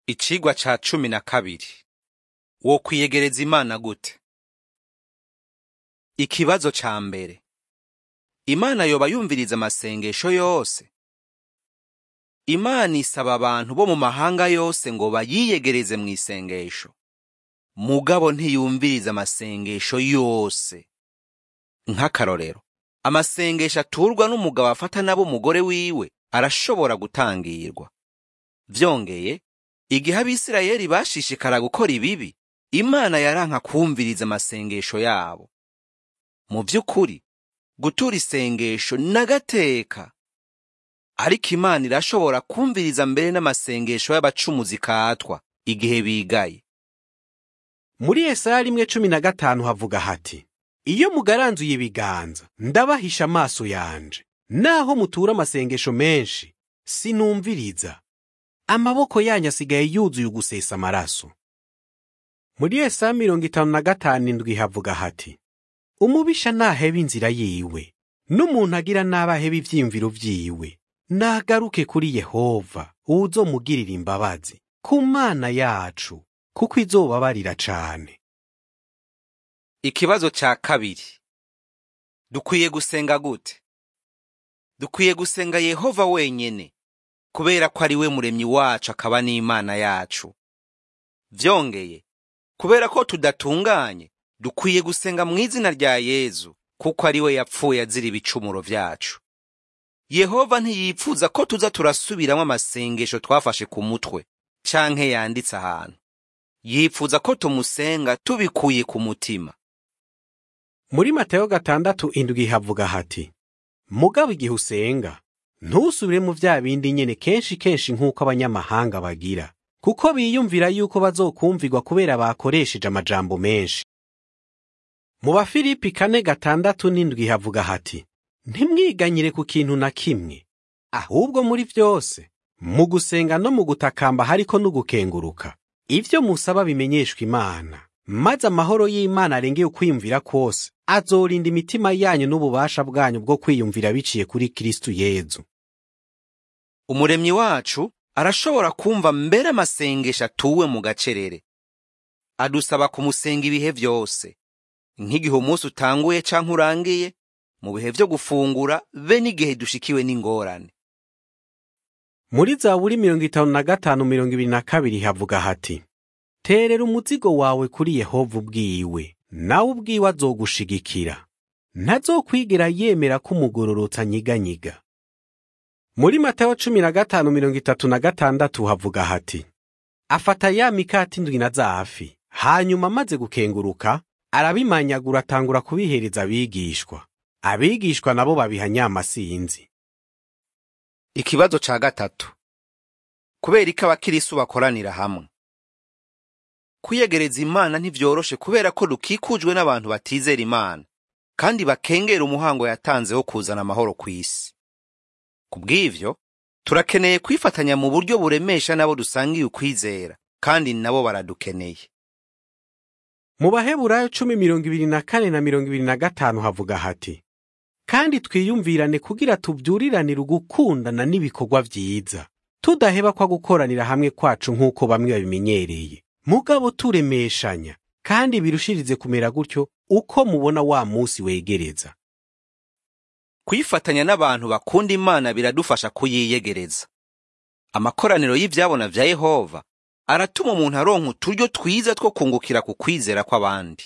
Icigwa ca cumi na kabiri. Wokwiyegereza Imana gute? Ikibazo ca mbere. Imana yoba yumviriza amasengesho yose? Imana isaba abantu bo mu mahanga yose ngo bayiyegereze mu isengesho. Mugabo ntiyumviriza amasengesho yose. Nk'akarorero, amasengesho aturwa n'umugabo afata nabo umugore wiwe arashobora gutangirwa. Vyongeye, igihe abisirayeli bashishikara gukora ibibi, Imana yaranka kwumviriza amasengesho yabo. Mu vy'ukuri, gutura isengesho n'agateka. Ariko Imana irashobora kwumviriza mbere n'amasengesho y'abacumuzi katwa igihe bigaye. muri Yesaya rimwe cumi na gatanu havuga hati iyo mugaranzuye ibiganza ndabahisha amaso yanje naho mutura amasengesho menshi sinumviriza amaboko yanyu asigaye yuzuye ugusesa amaraso muri Yesaya mirongo itanu na gatanu indwi havuga hati umubisha ntaheba inzira yiwe n'umuntu agira nabi aheba ivyiyumviro vyiwe nagaruke kuri Yehova uwuzomugirira imbabazi ku Mana yacu kuko izobabarira cane Ikibazo ca kabiri. Dukwiye gusenga gute? Dukwiye gusenga Yehova wenyene, kubera ko ari we muremyi wacu akaba n'Imana yacu. Vyongeye, kubera ko tudatunganye, dukwiye gusenga mu izina rya Yezu, kuko ari we yapfuye azira ibicumuro vyacu. Yehova ntiyipfuza ko tuza turasubiramwo amasengesho twafashe ku mutwe, canke yanditse ahantu. Yipfuza ko tumusenga tubikuye ku mutima. muri Mateyo gatandatu indwi havuga hati mugabo igihe usenga ntusubire mu vya bindi nyene kenshi kenshi nk'uko abanyamahanga bagira kuko biyumvira yuko bazokumvirwa kubera bakoresheje amajambo menshi mu bafilipi kane gatandatu n'indwi havuga hati ntimwiganyire ku kintu na kimwe ahubwo muri vyose mu gusenga no mu gutakamba hariko n'ugukenguruka ivyo musaba bimenyeshwa imana maze amahoro y'imana arengeye ukwiyumvira kwose azorinda imitima yanyu n'ububasha bwanyu bwo kwiyumvira biciye kuri kristu yezu Umuremyi wacu arashobora kumva mbere amasengesho atuwe mu gacerere. Adusaba kumusenga ibihe vyose, nk'igihe umunsi utanguye canke urangiye, mu bihe vyo gufungura be n'igihe dushikiwe n'ingorane. muri zaburi mirongo itanu na gatanu mirongo ibiri na kabiri havuga hati terera umuzigo wawe kuri yehova ubwiwe nawe ubwiwe azogushigikira ntazokwigera yemera ko umugororotsi anyiganyiga muri matayo cumi na gatanu mirongo itatu na gatandatu havuga hati afata ya mikati indwi na zafi hanyuma amaze gukenguruka arabimanyagura atangura kubihereza abigishwa abigishwa nabo babiha nyamasinzi Ikibazo ca gatatu. Kubera iki abakirisu bakoranira hamwe? Kwiyegereza Imana ntivyoroshe kubera ko dukikujwe n'abantu batizera Imana, kandi bakengera umuhango yatanze wo kuzana amahoro kw'isi. Kubw'ivyo, turakeneye kwifatanya mu buryo buremesha nabo dusangiye ukwizera, kandi nabo baradukeneye. mu baheburayo cumi mirongo ibiri na kane na mirongo ibiri na gatanu havuga hati kandi twiyumvirane kugira tubyuriranire ugukundana n'ibikorwa vyiza tudaheba kwa gukoranira hamwe kwacu nk'uko bamwe babimenyereye mugabo turemeshanya kandi birushirize kumera gutyo uko mubona wa musi wegereza Kwifatanya n'abantu bakunda Imana biradufasha kuyiyegereza. Amakoraniro y'ivyabona vya Yehova aratuma umuntu aronka uturyo twiza two kungukira ku kwizera kw'abandi.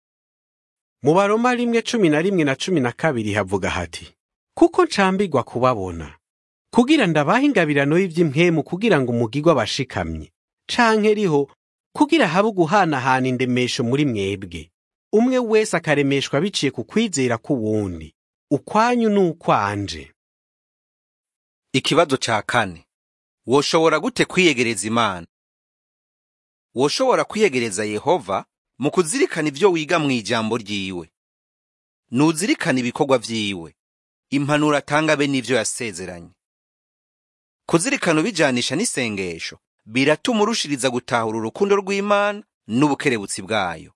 mu baroma rimwe cumi na rimwe na cumi na kabiri havuga hati kuko ncambirwa kubabona kugira ndabaha ingabirano y'ivy'impwemu kugira ngo umugirwa abashikamye canke riho kugira habe uguhanahana indemesho muri mwebwe umwe wese akaremeshwa biciye ku kwizera k'uwundi ukwanyu n'ukwanje Ikibazo ca kane. Woshobora gute kwiyegereza Imana? Woshobora kwiyegereza Yehova mu kuzirikana ivyo wiga mu ijambo ryiwe. Nuzirikana ibikorwa vyiwe. Impanuro atanga be n'ivyo yasezeranye. Kuzirikana ubijanisha n'isengesho biratuma urushiriza gutahura urukundo rw'Imana n'ubukerebutsi bwayo.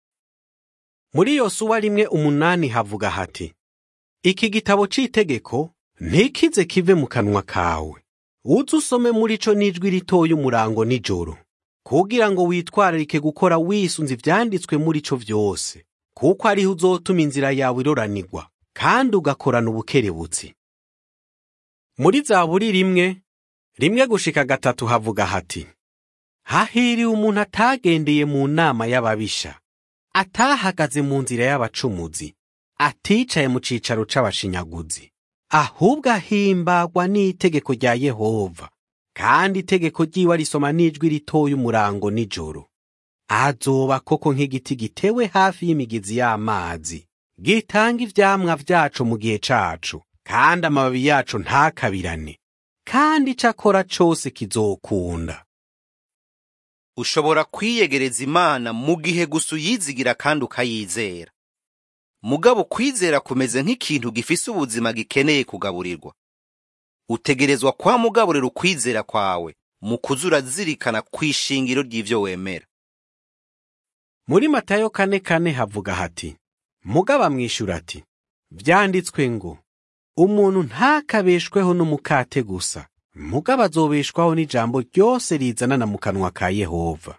muri yosuwa rimwe umunani havuga hati iki gitabo c'itegeko ntikize kive mu kanwa kawe uze usome muri co n'ijwi ritoya umurango nijoro kugira ngo witwararike gukora wisunze ivyanditswe muri co vyose kuko ariho uzotuma inzira yawe iroranirwa kandi ugakorana ubukerebutsi muri zaburi rimwe rimwe gushika gatatu havuga hati hahiriwe umuntu atagendeye mu nama y'ababisha atahagaze mu nzira y'abacumuzi aticaye mu cicaro c'abashinyaguzi ahubwo ahimbagwa n'itegeko rya yehova kandi itegeko ryiwe arisoma n'ijwi ritoya umurango nijoro azoba koko nk'igiti gitewe hafi y'imigezi y'amazi gitanga ivyamwa vyaco mu gihe caco kandi amababi yaco ntakabirane kandi ico akora cose kizokunda ushobora kwiyegereza imana mu gihe gusa uyizigira kandi ukayizera mugabo ukwizera kumeze nk'ikintu gifise ubuzima gikeneye kugaburirwa utegerezwa kwa mugaburira ukwizera kwawe mu kuza urazirikana kw'ishingiro ry'ivyo wemera muri matayo kane kane havuga hati mugabo amwishyura ati vyanditswe ngo umuntu ntakabeshweho n'umukate gusa mugabo azobeshwaho n'ijambo ryose rizanana mu kanwa ka yehova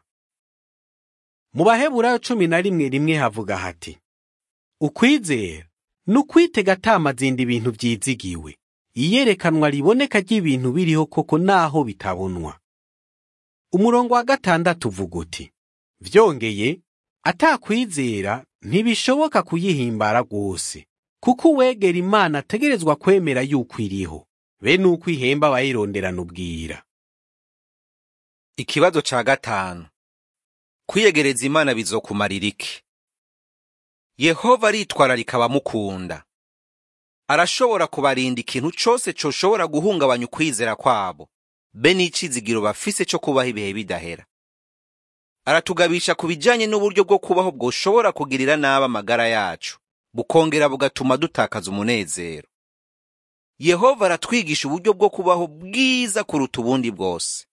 mu baheburayo cumi na rimwe rimwe havuga hati ukwizera ni ukwitega atamazinda ibintu vyizigiwe iyerekanwa riboneka ry'ibintu biriho koko naho bitabonwa umurongo wa gatandatu uvuga uti vyongeye atakwizera ntibishoboka kuyihimbara rwose kuko uwegera imana ategerezwa kwemera yuko iriho be nuko ihemba abayironderana ubwira ikibazo ca gatanu kwiyegereza imana bizokumarira iki yehova aritwararika abamukunda arashobora kubarinda ikintu cose coshobora guhungabanya ukwizera kwabo be n'icizigiro bafise co kubaho ibihe bidahera aratugabisha ku bijanye n'uburyo bwo kubaho bwoshobora kugirira nabi amagara yacu bukongera bugatuma dutakaza umunezero yehova aratwigisha uburyo bwo kubaho bwiza kuruta ubundi bwose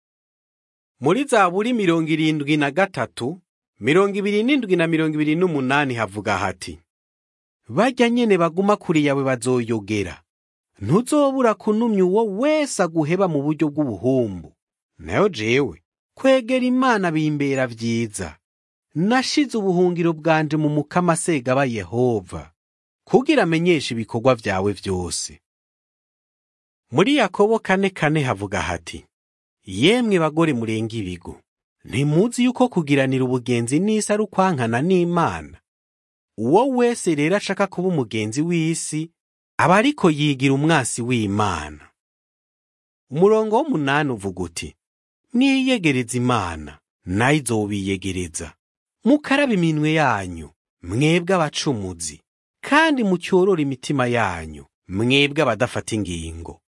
muri zaburi mirongo irindwi na gatatu mirongo ibiri n'indwi na mirongo ibiri n'umunani havuga hati bajya nyene baguma kure yawe bazoyogera ntuzobura kunumya uwo wese aguheba mu buryo bw'ubuhumbu nayo jewe kwegera imana bimbera vyiza nashize ubuhungiro bwanje mu mukama segaba yehova kugira amenyeshe ibikorwa vyawe vyose muri yakobo kane kane havuga hati yemwe bagore murenga ibigo ntimuzi yuko kugiranira ubugenzi n'isi ari ukwankana n'imana uwo wese rero ashaka kuba umugenzi w'isi aba ariko yigira umwasi w'imana umurongo w'umunani uvuga uti mwiyegereza imana nayo izobiyegereza mukaraba iminwe yanyu mwebwe abacumuzi kandi mucyorora imitima yanyu mwebwe abadafata ingingo